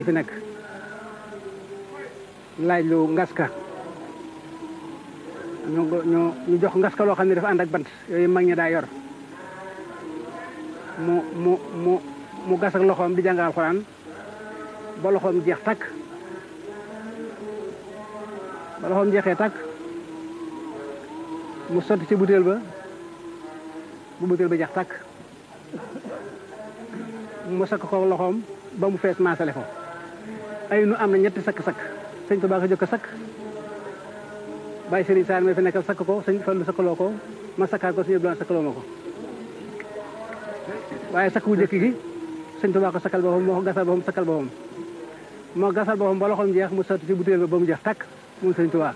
fi nekk laaj lu ngaska ñu ñu ñu jox ngaska loo xam ne dafa ànd ak bant yooyu mag ñi daa yor mu mu mu mu gas ak loxoom di jàng alxuraan ba loxoom jeex takk ba loxoom jeexee takk mu sotti ci butéel ba bu butéel ba jeex takk mu sakk ko loxoom ba mu fees maasale ko ay nu am na ñetti sakk-sakk sëñ Tuubaa ko jëkk sakk bàyyi sëriñ Saar ma fi nekkal sakk ko sëñ Fallu sakkaloo ko ma sakkaat ko sëñ Abdoulaye sakkaloo ma ko waaye sakk bu jëkk gi sëñ Tuubaa ko sakkal boppam moo ko gasal boppam sakkal boppam moo gasal boppam ba loxoom jeex mu sotti ci butéel ba ba mu jeex takk moom sëñ Tuubaa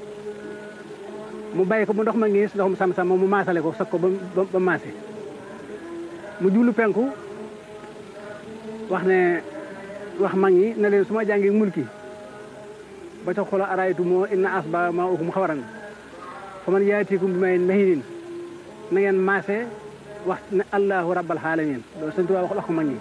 mu bàyyi ko mu ndox ma ngiis ndox mu sam-sam moom mu maasale ko sakk ko ba ba maase mu jublu penku wax ne wax mag ñi ne leen su ma jàngi mulki ba ca xola araytu moo inna asba maa ukum xawaran fa man yaatikum bi may mahinin na ngeen maase wax ne allahu rabbal alamin loolu sëñ Tuubaa wax wax ko mag ñi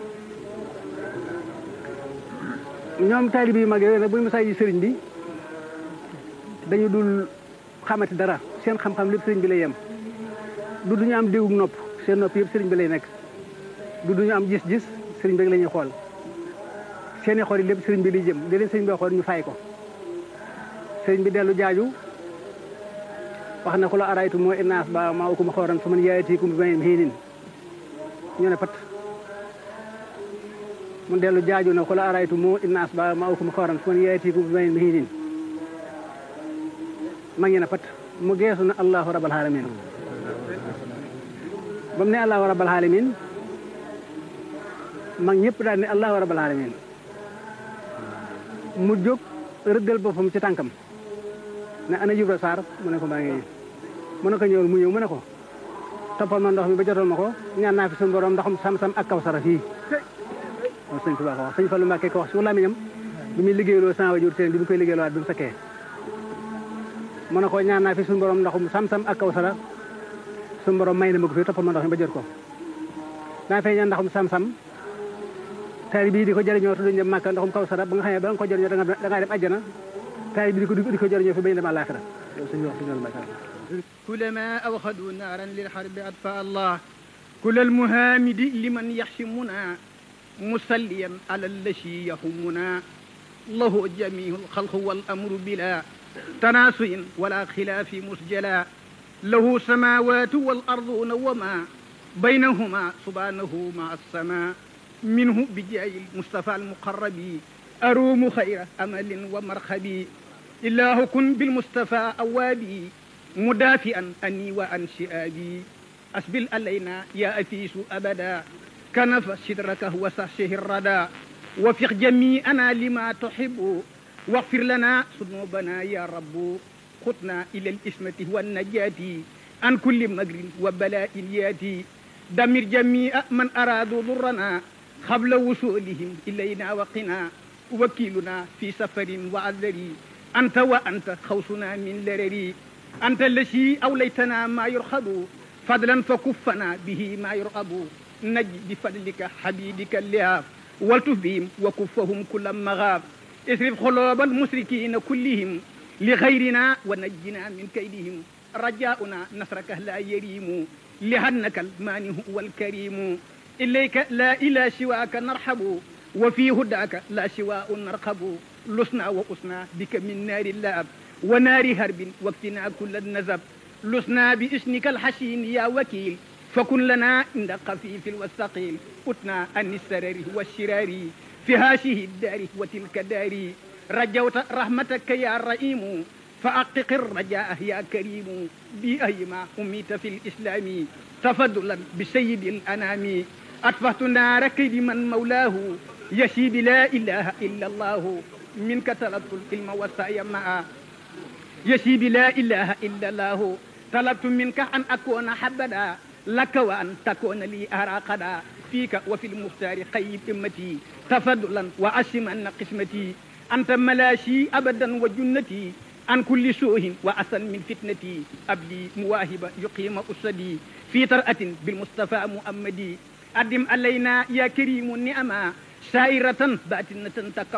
ñoom taalibe yu mag yooyu nag bu ñu mësaa ji sëriñ bi dañu dul xamati dara seen xam-xam lépp sëriñ bi lay yem du duñu am déggug nopp seen nopp yëpp sëriñ bi lay nekk du duñu am gis-gis sëriñ bi rek la ñuy xool seeni xool yi lépp sëriñ bi liy jëm di leen sëriñ bi xool ñu fay ko sëriñ bi dellu jaaju wax na ko la araytu moo innaas ba maa ukum xooran fa man yaatikum bi may hiinin ñu ne pat mu dellu jaaju na ko la araytu moo innaas ba maa ukum xooran fa man yaatikum bi may hiinin ma ngi ne pat mu geesu na allahu rabbal alamin ba mu ne allahu rabbal alamin mag ñëpp daal ne allahu rabbal alamin mu jóg rëggal boppam ci tànkam ne ana Ibra Sarr mu ne ko maa ngi mu ne ko ñëwal mu ñëw mu ne ko toppal ma ndox mi ba jotal ma ko ñaan naa fi suñu borom ndoxum sam-sam ak kaw sara fii moom sëñ Tuubaa ko wax sëñ Fallu Mbàkke ko wax si làmmiñam bi muy liggéeyloo sama wajur teen bi mu koy liggéeyloo bi mu sakkee mu ne ko ñaan naa fi suñu borom ndoxum sam-sam ak kaw sara suñu borom may na ma ko fi toppal ma ndox mi ba jot ko daa fay ñaan ndoxum sam-sam taari bii di ko jëriñoo te duñ dem màkka ndoxum kaw sara ba nga xam ne ba nga ko jëriñoo da ngaa dem àjjana taari bi di ko di ko jëriñoo fi bañ dem àllaaxira yow suñu wax suñu mbàkka كلما أوخدوا نارا للحرب أطفأ الله كل المهامد لمن يحشمنا مسليا على الذي يهمنا له جميع الخلق والأمر بلا تناسي ولا خلاف مسجلا له سماوات والأرضون وما بينهما سبحانه مع السماء منه بجاه المصطفى المقرب أروم خير أمل ومرخبي الله كن بالمصطفى أوابي مدافئا أني وأن شئابي أسبل علينا يا أفيس أبدا كنف شدرك وسحشه الردى وفق جميعنا لما تحب واغفر لنا ذنوبنا يا رب خطنا إلى الإسمة والنجاة عن كل مجر وبلاء ياتي دمر جميع من أرادوا ضرنا قبل وصولهم إلينا وقنا وكيلنا في سفر وعذري أنت وأنت خوصنا من لرري أنت الذي أوليتنا ما يرخب فضلا فكفنا به ما يرغب نج بفضلك حبيبك اللهاب والتف بهم وكفهم كل مغاب اصرف قلوب المشركين كلهم لغيرنا ونجنا من كيدهم رجاؤنا نصرك لا يريم لأنك المانع والكريم إليك لا إلى سواك نرحب وفي هداك لا سواء نرقب لسنا وأسنا بك من نار اللهب ونار هرب واكتنا كل النزب لسنا باسمك الحسين يا وكيل فكن لنا عند خفيف والثقيل أتنا عن السرر والشرار في هذه الدار وتلك الدار رجوت رحمتك يا رئيم فأقق الرجاء يا كريم بأيما أميت في الإسلام تفضلا بسيد الأنام أطفأت نار كيد من مولاه يشيد لا إله إلا الله منك طلبت العلم والسعي معا يشيد لا إله إلا الله طلبت منك أن أكون حبدا لك وأن تكون لي أراقدا فيك وفي المختار قيد أمتي تفضلا وأسما قسمتي أنت ملاشي أبدا وجنتي عن كل سوء وأسن من فتنتي أبلي مواهب يقيم أسدي في طرأة بالمصطفى مؤمدي أدم علينا يا كريم النعمة sairatan batinatan